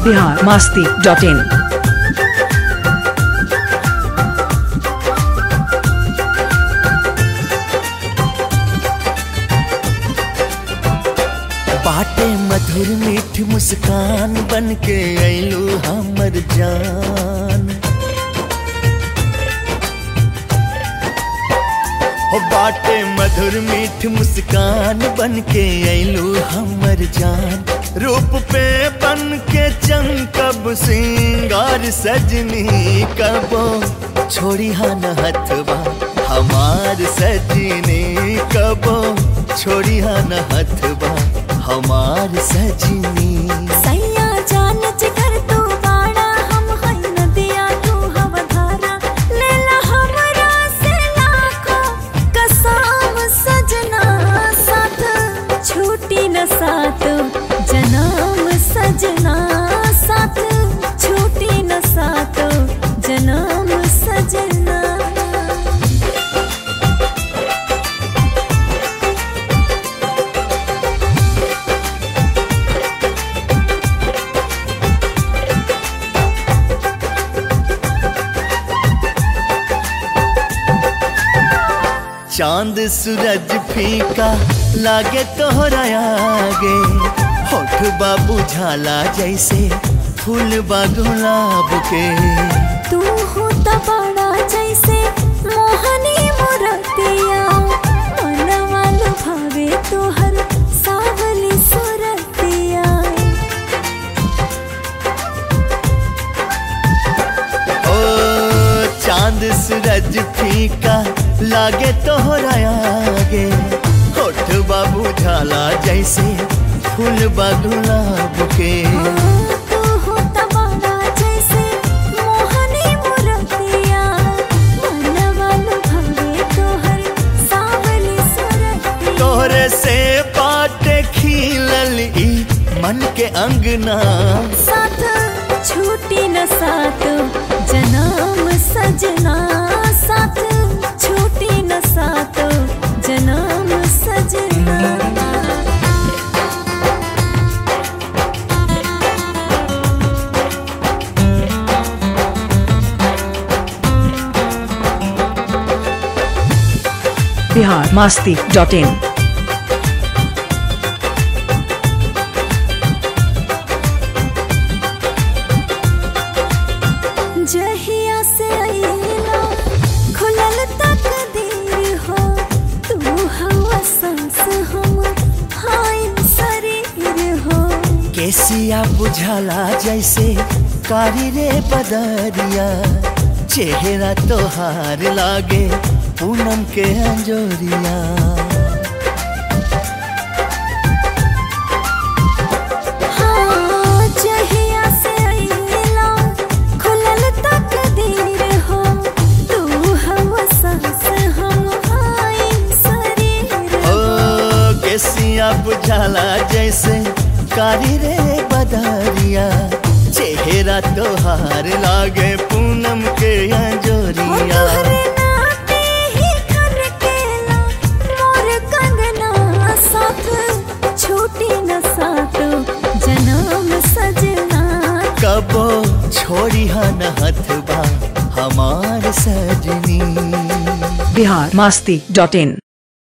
Bihar Masti dot in बाटे मधुर मीठ मुस्कान बन के अइलू हमर जान हो बाटे मधुर मीठ मुस्कान बन के अइलू हमर जान रूप पे बन के चमकब सिंगार सजनी कबो छोड़ी हन हथवा हमार सजनी कबो छोड़ी हन हथवा हमार सजनी सैया जान जिगर तू बाड़ा हम हई नदिया तू हव धारा लेला हमरा से लाखों कसम सजना साथ छूटी न साथ जनाम सजना साथ छूटी न साथ जनाम सजना चांद सूरज फीका लागे तोहरा आगे होठ बाबू झाला जैसे फूल बा गुलाब के तू हो त बड़ा जैसे मोहनी मुरतिया मनवा लुभावे तोहर सावली सुरतिया ओ चांद सूरज फीका लागे तोहरा आगे होठ बाबू झाला जैसे फूल बा गुलाब के तू हो त बड़ा जैसे मोहनी मुरतिया मनवा लुभावे तोहर सावली सुरतिया तोहरे से बाटे खिलल ई मन के अंगना साथ छूटी न साथ जनाम सजना साथ छूटी न साथ जनाम सजना बिहार मास्ती डॉट इन जहिया से अइला खुलल तकदीर हो तू हवा सांस हम हाय शरीर हो केसिया बुझाला जैसे कारी रे बदरिया चेहरा तोहार लागे पूनम के अंजोरिया हाँ जहिया से अइला खुलल तकदीर हो तू हवा सांस हम हाय शरीर ओ केसिया बुझाला जैसे कारी रे बदरिया चेहरा तोहार लागे पूनम के अंजोरिया तोहरे नाते ही खनकेला मोर कंगना साथ छूटी न साथ जनाम सजना कबो छोड़ी हन हथबा हमार सजनी बिहार मास्ती डॉट इन